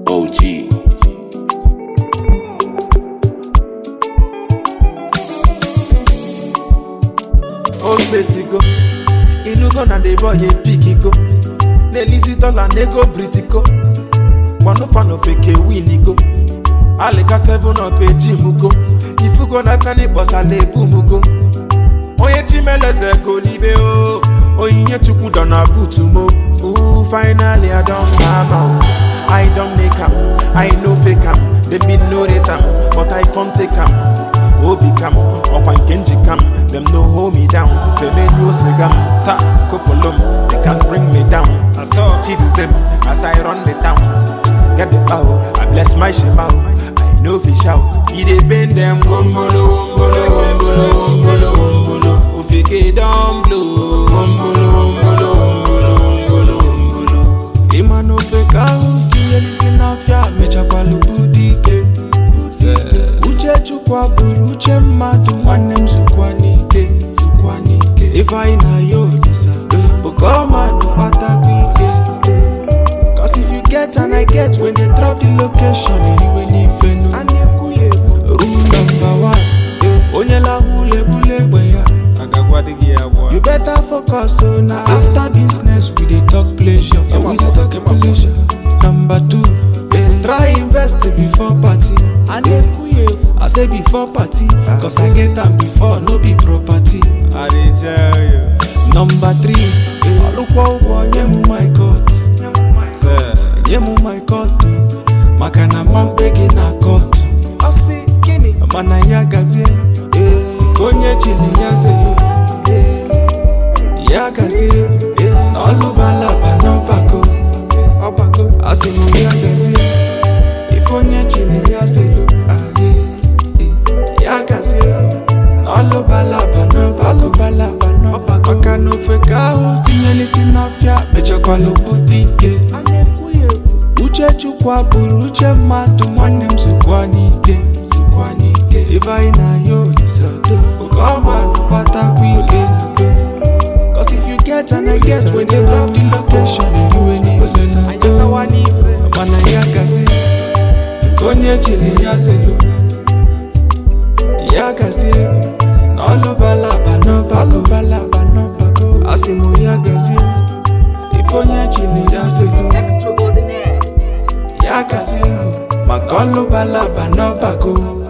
OG. old lady go inugo na the boy a pick go n'elisi dollar na ego britiko gbanụfanụ feke win go alika 7 up eji mugo ifugo na feni kpọsala ebu mugo onye chimeleze go n'ibe o onyinye chukwu dọ na butu mo Ooh, finally i don calm am i don make am i no fake am dem bin no rate am but i come take am obi kam ọkwa nke njikam dem no hold me down femenyo sigam ta kopolom they can bring me down chidubem as i run the town get the bow i bless my shema i no fit shout e dey pain dem wombolo wombolo wombolo wombolo wombolo ofike don blow wombolo wombolo wombolo wombolo wombolo ịma na ofe ka ahụ tinyelisi n'afịa mechakwala bute ike uche chukwu abụrụ uche mmadụ nwanne m zukwa n'ike zukwa n'ike ife anyị na ya olisa oke ọmadụ kpatakwa ike Cause if you get and I get when they drop the location eriwe n'ife nu rule number one onye lahụ ulebule egbe ya You better focus on na after business we dey talk pleasure. Yeah, we dey talk pleasure. Number two, eh, try invest before party. I dey I say before party, cause I get am before no be property. I dey tell you, Number three, eh, ọlụkwọ ụgwọ nye mụ my court, sir. nye mụ my court o, maka na mma mkpe gị na court. Ọ sị gịnị? Mana ya gazie, eh, ka onye chili ya zere. eh, ya gazie na ọlụbalaba n'ọgbakọ ọgbakọ asị m ya gazie ife onye chiri ya zelu aye, eh, ya gazie na ọlụbalaba n'ọgbakọ n'ọgbakọ maka na ofe ka ahụ tinyelisi n'afịa mechakwala bute ike uche chukwu abụrụ uche mmadụ nwanne m zukwa n'ike zukwa n'ike ife anyị na ya olisado oke ọmadụ kpatakwa ike Cause if you get and I get when they drop the location and you ain't even know Mana ya gazi Konye chile ya zelu Ya gazi Na olubalaba no bako Olubalaba no bako Asimo ya gazi Ifonye chile ya zelu Extraordinaire. Ya gazi Maka olubalaba no bako